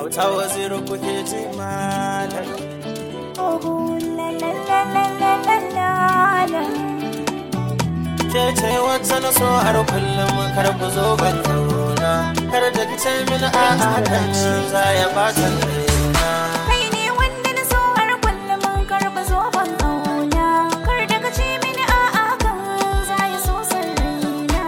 auta waziri kuke ji malam Oh, la la la la la la la la. ke ce wacce na so har kullum kar ku zo ban zauna kar da ki ce mini a hakan za ya bata raina Kai ne wanda na so har kullum karɓa zoben ƙauna. Kar da ka ce mini a'a kan za ya so san raina.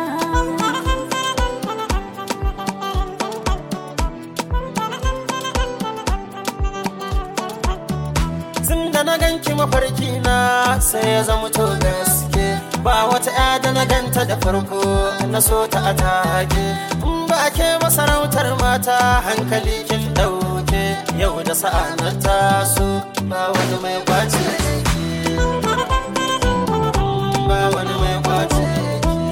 tun da na ganki mafarki na sai ya zama to gaske ba wata ya da na ganta da farko na so ta a take in ba ke masarautar mata hankali kin dauke yau da sa'a na taso ba wani mai kwace ki. ba wani mai kwace ki.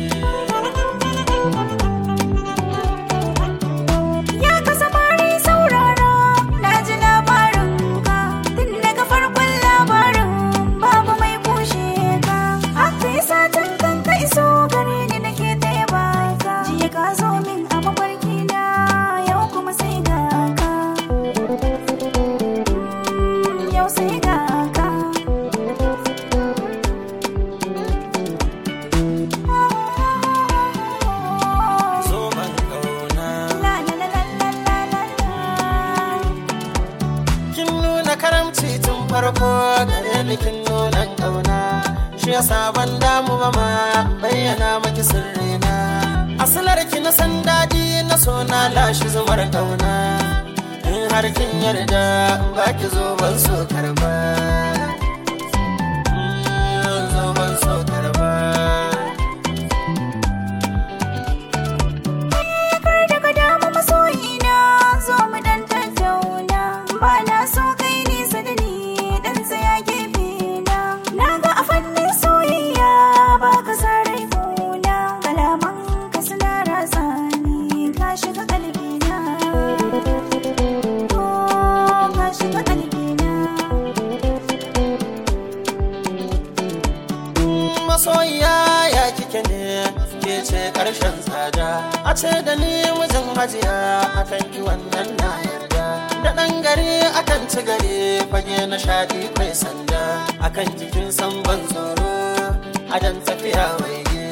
Ya kasa bari saurara, na ji labarin ka. Tun daga farkon labarin babu mai kushe ka. Haka ya satin kan ka iso gare ni nake taya baka. Jiya ka zo min a mafarki na, yau kuma sai ga ka. Yau sai ga ka. zo ban kauna La la la la la la la la. kin nuna karamci tun farko gare ni kin nuna kauna shi yasa ban damu ba ma bayyana maki sirrina asalar ki na san daɗi na so na lashi zumar kauna in har kin yarda ba ki zo ban so karba Mm, zo ban so karba kar da ka damu masoyina zo mu dan tattauna ba na so kai nisa da ni dan tsaya gefe na na ga a fannin soyayya ba ka sa rai kuna kalaman ka suna ratsa ni ka shiga kalbina oh ka shiga kalbina masoyiya ya kike ne ke ce karshen tsada a ce da ni mijin hajiya akan ki wannan na yarda da ɗan gari akan ci gari fage na shaɗi kai sanda akan jikin san ban tsoro adan tafiya waige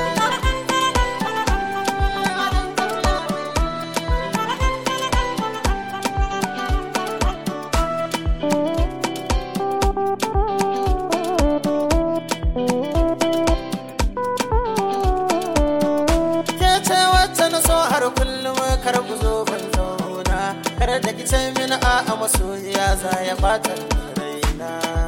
ke ce wacce na so har kullum kar ku zo ban zauna kar da ki ce mini a'a masoyiya za ya bata raina